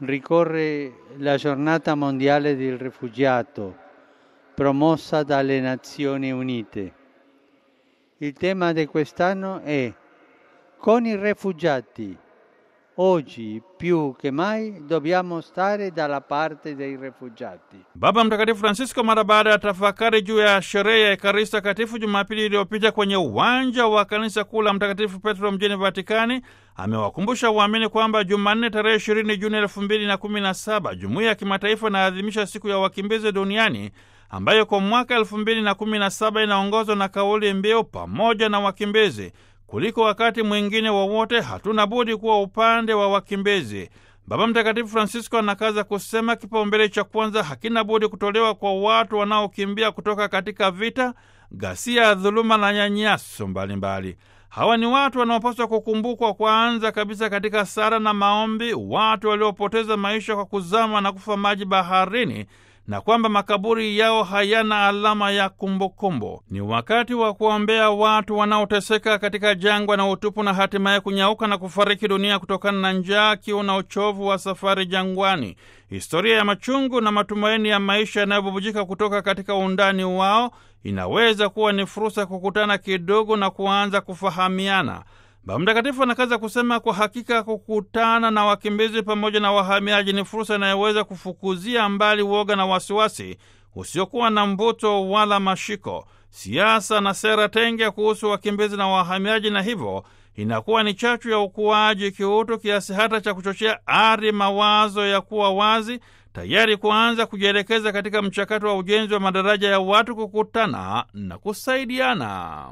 ricorre la giornata mondiale del rifugiato promossa dalle Nazioni Unite. Il tema di quest'anno è Con i rifugiati. Oggi più che mai dobbiamo stare dalla parte dei rifugiati. Baba Mtakatifu Francisco mara baada ya tafakari juu ya sherehe ya Ekaristi Takatifu Jumapili iliyopita kwenye uwanja wa kanisa kuu la Mtakatifu Petro mjini Vatikani amewakumbusha waamini kwamba Jumanne tarehe ishirini Juni elfu mbili na kumi na saba jumuiya ya kimataifa inaadhimisha siku ya wakimbizi duniani ambayo kwa mwaka elfu mbili na kumi na saba inaongozwa na kauli mbiu pamoja na wakimbizi. Kuliko wakati mwingine wowote wa hatuna budi kuwa upande wa wakimbizi. Baba Mtakatifu Francisco anakaza kusema kipaumbele cha kwanza hakina budi kutolewa kwa watu wanaokimbia kutoka katika vita, ghasia, dhuluma na nyanyaso mbalimbali. Hawa ni watu wanaopaswa kukumbukwa kwanza kabisa katika sala na maombi, watu waliopoteza maisha kwa kuzama na kufa maji baharini na kwamba makaburi yao hayana alama ya kumbukumbu. Ni wakati wa kuombea watu wanaoteseka katika jangwa na utupu na hatimaye kunyauka na kufariki dunia kutokana na njaa, kiu na uchovu wa safari jangwani. Historia ya machungu na matumaini ya maisha yanayobubujika kutoka katika undani wao inaweza kuwa ni fursa kukutana kidogo na kuanza kufahamiana. Baba Mtakatifu anakaza kusema kwa hakika kukutana na wakimbizi pamoja na wahamiaji ni fursa inayoweza kufukuzia mbali woga na wasiwasi usiokuwa na mvuto wala mashiko. Siasa na sera tenge kuhusu wakimbizi na wahamiaji, na hivyo inakuwa ni chachu ya ukuaji kiutu, kiasi hata cha kuchochea ari mawazo ya kuwa wazi, tayari kuanza kujielekeza katika mchakato wa ujenzi wa madaraja ya watu kukutana na kusaidiana.